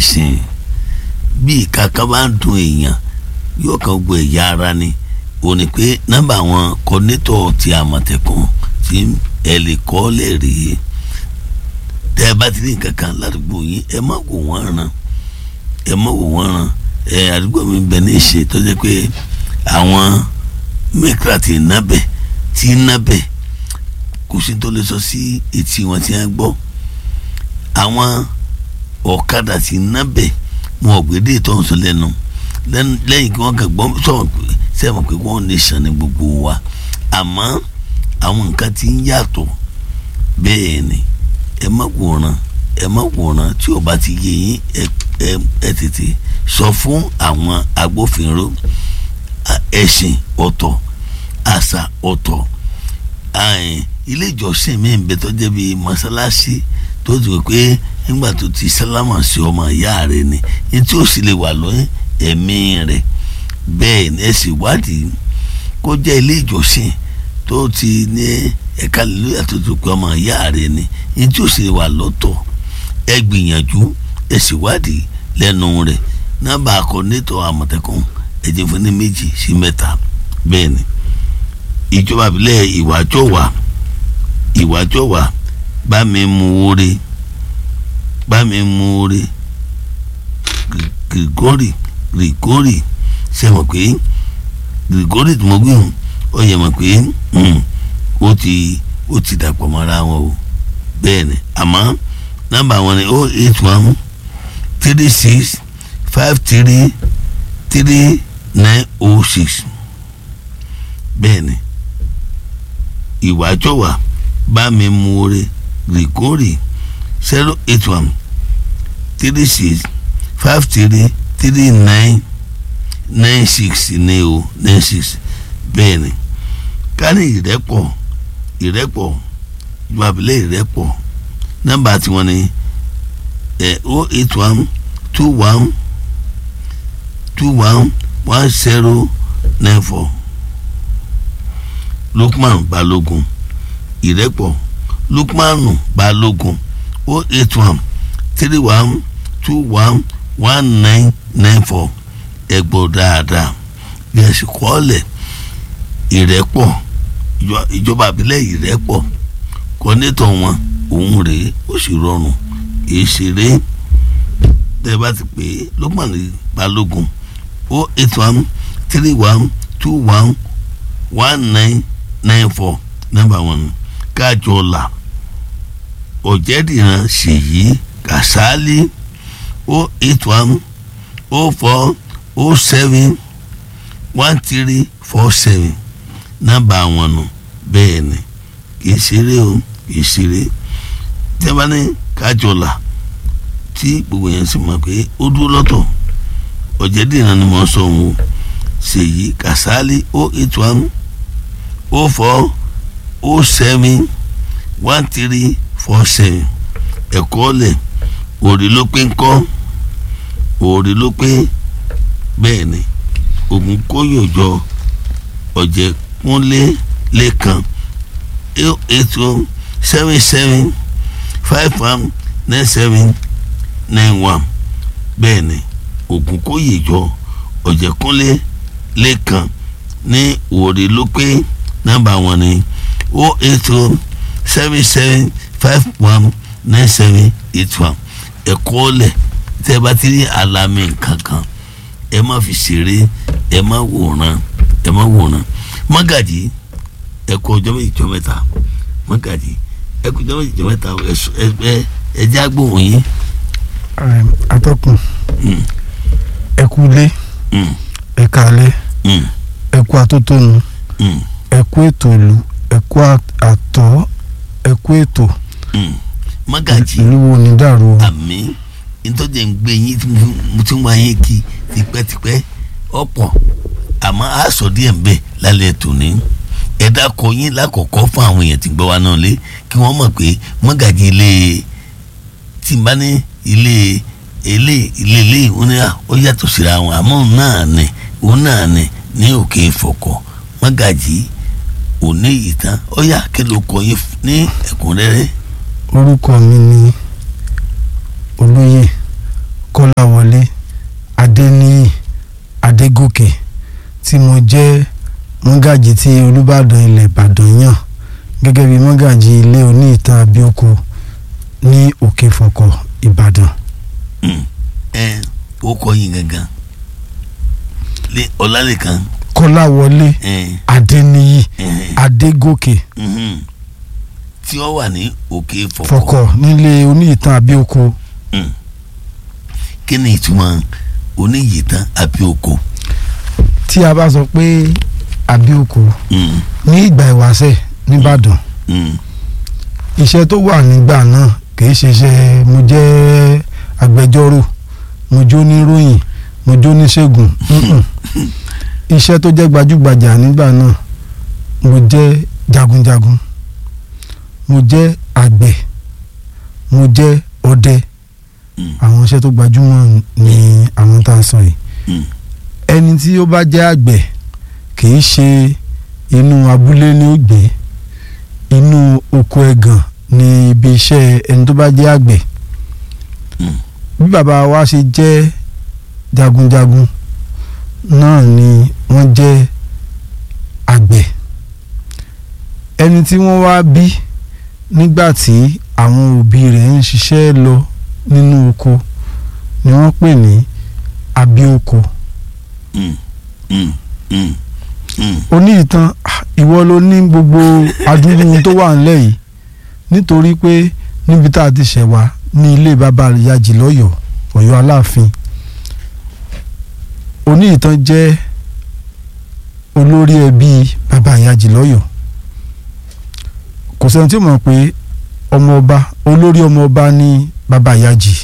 ìsìn bí ìkàkà bá ń dùn èèyàn yóò kàn gbọ́ ẹ̀yà ara ni ó ní pé nọ́mbà àwọn kọ́nétọ̀ ti àmọ̀tẹ́kùn tí ẹ lè kọ́ lè rí tẹ́ ẹ bá ti ní nǹkan kan ládùúgbò yín ẹ má wò wọ́n ràn ẹ má wò wọ́n ràn ẹ àdúgbò mi bẹ̀ ní ìṣe tó jẹ́ pé àwọn mẹ́kìlá ti nábẹ̀ ti nábẹ̀ kò sí tó lè sọ sí etí wọn tí wọ́n gbọ́ àwọn ọ̀kadà ti nábẹ̀ wọn ò gbé dé tó ń sọ lẹ́nu lẹ́yìn kí wọ́n kàn gbọ́ sọ̀rọ̀ pé sẹ́wọ̀n pé wọ́n lè sàn ní gbogbo wa àmọ́ àwọn nǹkan ti ń yàtọ̀ bẹ́ẹ̀ ni ẹ má wòran ẹ má wòran tí o bá ti yé yín ẹ ẹ ẹ tètè sọ fún àwọn agbófinró ẹ̀sìn ọ̀tọ̀ àṣà ọ̀tọ̀ ilé ìjọsìn mi ń bẹ tó jẹ́ bíi mọ́sálásí tó ti wò pé nígbà tó ti sálámà sí ọmọ ìyá rẹ ni ní tí ó sì lè wà lóyún ẹ̀mí rẹ̀ bẹ́ẹ̀ ni ẹ sì wádìí kó jẹ́ ilé ìjọsìn tó ti ní ẹ̀ka lóyà tó ti pé ọmọ ìyá rẹ̀ ni ní tí ó sì wà lọ́tọ̀ ẹ gbìyànjú ẹ sì wádìí lẹ́nu rẹ̀ nọ́mbà akọ̀nẹ́tọ̀ àmọ̀tẹ́kùn ẹ̀jẹ̀ fún ní méjì sí mẹ́ta bẹ́ẹ̀ ni ìjọba ìbílẹ̀ ìwàjọ́wà ìwàjọ́wà bá mi mú oore bá mi mú oore Grigori Grigori ṣe mọ̀ pé Grigori tí mo gbé hùn ó yẹ mọ̀ pé ó ti ó ti dàpọ̀ mọ́ra wọn o bẹ́ẹ̀ ni àmọ́ nọ́mbà wọn ni oh eight one three six five three three nine oh six bẹ́ẹ̀ ni ìwájọ́wà bá mi mú oore Grigori zero eight one three six five three three nine nine six ní o nine six bẹ́ẹ̀ ni ká ní ìrẹ́pọ̀ ìrẹ́pọ̀ ìgbàbílẹ̀ ìrẹ́pọ̀ nọ́mbà tiwọn ni ẹ̀ o eight one two one two one one zero nine four Lukman Balógun ìrẹ́pọ̀ Lukmanu Balógun o eight one three one two one one nine nine four ẹ gbọ́ dáadáa bí ẹ sì kọ́ ọ́lẹ̀ ìrẹ́pọ̀ ìjọba àbílẹ̀ ìrẹ́pọ̀ kọ́nétọ̀ wọn òun rèé ó sì rọrùn kìí ṣeré tẹ́ bá ti pè é Lukman Balógun o eight one three one two one one nine nine four nọ́mbà wọn ni kájọ là ọ̀jẹ̀dìran ṣèyí kàsálí o eight one o four o seven one three four seven nọ́mbà wọn nù bẹ́ẹ̀ ni kìí ṣeré o kìí ṣeré tẹ́bá ní kájọ là tí gbogbo yẹn sì mọ̀ pé ó dúró lọ́tọ̀ ọ̀jẹ̀dìran ni mo sọ òun o ṣèyí kàsálí o eight one o four o seven one three four seven ẹ̀kọ́ lẹ̀ òrì ló pé ń kọ́ òrì ló pé bẹ́ẹ̀ ni ògùn kóyòjọ ọ̀jẹ̀ kúnlé lẹ́kan eight one seven seven five one nine seven nine one bẹ́ẹ̀ ni ògùn kóyòjọ ọ̀jẹ̀ kúnlé lẹ́kan ní òrì ló pé nọ́mbà wọn ni o eight one seven seven five one nine seven eight one ẹ̀kọ́ lẹ̀ tẹ́ ẹ bá ti rí àlàmì kankan ẹ má fi ṣeré ẹ má wòran ẹ má wòran mọ́gàjì ẹ̀kọ́ ọjọ́ méjì jọ mẹ́ta mọ́gàjì ẹ̀kọ́ ọjọ́ méjì jọ mẹ́ta ẹ ẹ jẹ́ agbóhùn yín. atọ́kùn ẹ kú lé ẹ kálẹ́ ẹ kú atótónu ẹ kú ètò ìlú ẹ kú àtọ́ ẹ kú ètò mọ́gàjì ìlú wo ni dàrú o. àmì nítorí ẹ̀ ń gbé yín tí mo ti ń wá yín kí tipẹ́tipẹ́ ọ̀pọ̀ àmọ́ a sọ díẹ̀ ń bẹ̀ lálẹ́ tòní ẹ dákọ yín lákọ̀ọ́kọ́ fún àwọn èèyàn tí ń gbọ́ wa náà lé kí wọ́n mọ̀ pé mọ́gàjì ilé tí n bá ní ilé ilé ilé ilé ìwọ́n ní ó yàtọ̀ síra wọn àmọ́ òun náà ni òun náà ni ní òkè ìfọ̀kọ̀ mọ́gàjì òní ìtàn ó yà kí ló kọ yín ní ẹ̀kúnrẹ́rẹ́. orúkọ mi ni olóyè kọ́láwọlé adéníyì adégòkè tí mo jẹ́ mọ́gàjì tí olùbàdàn ilẹ̀ ìbàdàn yàn gẹ́gẹ́ bí mọ́gàjì ilé oní ìtàn abíọ́kọ ní òkè fọ̀kọ̀ ìbàdàn. ẹ ó kọ yín gangan lé ọlálẹ́kan kọ́láwọlé ẹ adéníyì ẹ adégòkè mhm. tí ó wà ní òkè fọ̀kọ̀ fọ̀kọ̀ nílé oní ìtàn abíọ́kọ kí ni ìtumọ̀ oníyìítán àbí oko. tí a bá sọ pé abíọ́kọ Mm, ní ìgbà ìwáṣẹ̀ nìbàdàn mm, iṣẹ́ tó wà nígbà náà kìí ṣe iṣẹ́ mo jẹ́ agbẹjọ́rò mo jó níròyìn mo jó níṣègùn mm-mm. iṣẹ́ tó jẹ́ gbajúgbajà nígbà náà mo jẹ́ jagunjagun mo jẹ́ àgbẹ̀ mo jẹ́ ọdẹ mm, àwọn iṣẹ́ tó gbajúmọ̀ ni àwọn tá a sọ yìí mm. ẹni tí ó bá jẹ́ àgbẹ̀ kìí ṣe inú abúlé ní ó gbé inú oko ẹ̀gàn ní ibi iṣẹ́ ẹni tó bá jẹ́ àgbẹ̀ Mm. bí bàbá wa ṣe jẹ́ jagunjagun náà ni wọ́n jẹ́ àgbẹ̀ ẹni tí wọ́n wá bí nígbà tí àwọn òbí rẹ̀ ń ṣiṣẹ́ lọ nínú oko ni wọ́n pè ní abíoko Mm, mm, mm, mm. oní ìtàn ah, ìwọ ló ní gbogbo adúrú tó wà nílẹ̀ yìí nítorí pé níbi tá a ti ṣẹ̀ wá ní ilé bàbá ìyájì lọ́yọ̀ọ́ ọ̀yọ́ aláàfin oní ìtàn jẹ́ olórí ẹbí bàbá ìyájì lọ́yọ̀ọ́ kò sẹ́ni tí ó mọ̀ pé ọmọ ọba olórí ọmọ ọba ní bàbá ìyájì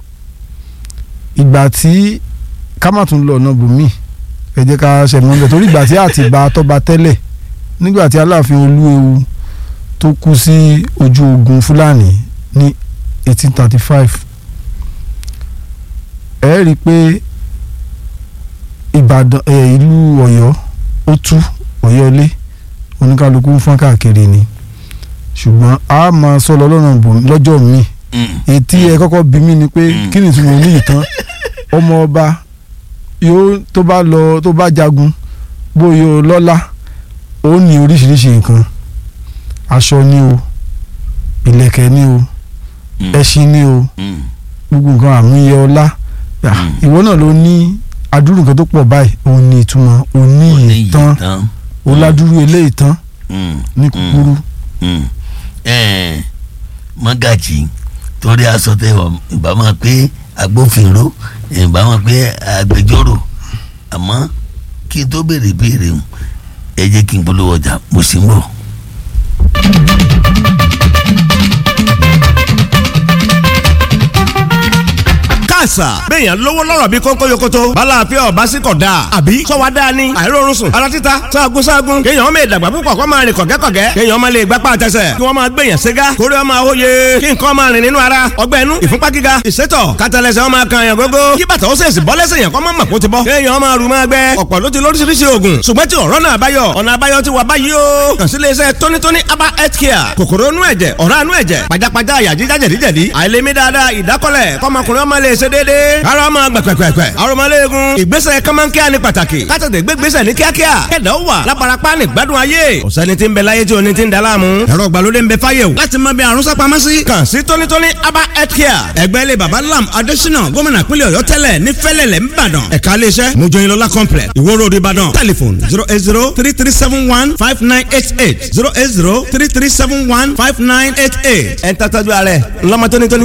ìgbà tí ká má tún lọ ọ̀nà bòmíì ẹ jẹ́ ká ṣẹ̀mọ́ bẹ̀ torí ìgbà tí Àtìbà tọ́ba tẹ́lẹ̀ nígbà tí Aláàfin Olúewu tó kú sí ojú ogun Fúlàní ní 1835 ẹ rí i pé Ìbàdàn ẹ ìlú Ọ̀yọ́ ó tú Ọ̀yọ́ lé oníkálukú ń fọ́n káàkiri ni ṣùgbọ́n a máa sọ lọ lọ́nà bò lọ́jọ́ míì Mm, ètí ẹ kọ́kọ́ bí mí ni pé Mm. kí ni ìtumọ̀ ní ìtàn ọmọ ọba yóò tó bá lọ tó bá jagun bóyá o lọ́lá ó ní oríṣiríṣi nǹkan aṣọ ni o ìlẹ̀kẹ̀ ni o mm, ẹṣin ni o mm. gbogbo nǹkan àmúyẹ ọlá Yà, Mm. ìwọ náà ló ní adúrú nǹkan tó pọ̀ báyìí òun ní ìtumọ̀ òní ìtàn oníyìítán. oládúrú eléyìí tán Mm, ní kúkúrú mm. Eh, mọ́gàjì torí aṣọ tẹ wọ ìbámu pé agbófinró ìbámu pé agbẹjọ́rò àmọ́ kí n tó béèrè béèrè o ẹ jẹ́ kí n polówó ọjà mo sì ń bọ̀. káàsà béèyàn lówó lọ́rọ̀ bí kónkó yokoto balàáfíà ọba sí kọ̀ dáa àbí sọ́wọ́ dáa ni àìrórun sùn ara títa sáàgùn sáàgùn kéèyàn ọmọ ìdàgbà púpọ̀ kó máa rìn kọ̀gẹ́kọ̀gẹ́ kéèyàn ọmọ lè gbapá àtẹsẹ̀ kí wọ́n máa gbèyàn ségá kórè ọmọ àwòye kí nǹkan máa rìn nínú ara ọgbẹ́ inú ìfúnpá gíga ìsétọ̀ kátàlẹ́sẹ̀ ọmọ kan yàn gógó kí bàtà ó sèṣì bọ́ lẹ́sẹ̀ yàn kọ́ mọ́ màkó ti bọ́ kéèyàn ọmọ àrùn máa gbẹ ọ̀pọ̀ ló ti lóríṣiríṣi oògùn ṣùgbọ́n tí ọ̀rọ̀ náà báyọ̀ ọ̀nà àbáyọ ti wà báyìí o kàn sí iléeṣẹ́ tónítóní aba health care kòkòrò inú ẹ̀jẹ̀ ọ̀rá inú ẹ̀jẹ̀ pajápajá àyà jíjá jẹ̀díjẹ̀dí àìlèmí dáadáa ìdákọ́lẹ̀ kọ́mọkùnrin ọmọ lè ṣe déédéé ara ọmọ gbẹ̀pẹ̀pẹ̀pẹ̀ arọmọléegun ìgbésẹ̀ kọ́mọ́nkíá ní pàtàkì kátàtẹ̀ gbégbésẹ̀ ní kíákíá kẹ̀dá ó wà lábarapá ní gbádùn ayé ọ̀sẹ́ni tí ń bẹ láyé tí o ní ti ń da láàmú ẹ̀rọ ìgbàlódé ń bẹ fáyé o láti mọ bí àrùn sápamọ́ sí kàn sí tónítóní aba health care ẹgbẹ́ ilé baba lam adésínà gómìnà pínlẹ̀ ọ̀yọ́ tẹ́lẹ̀ ní fẹ́lẹ̀lẹ̀ ńbàdàn ẹ̀ka iléeṣẹ́ mojoyinlọ́lá complex ìwó road ìbàdàn telephone zero eight zero three three seven one five nine eight eight zero eight zero three three seven one five nine eight eight ẹ̀ ń tàtàjú ààrẹ ńlọmọ tónítóní.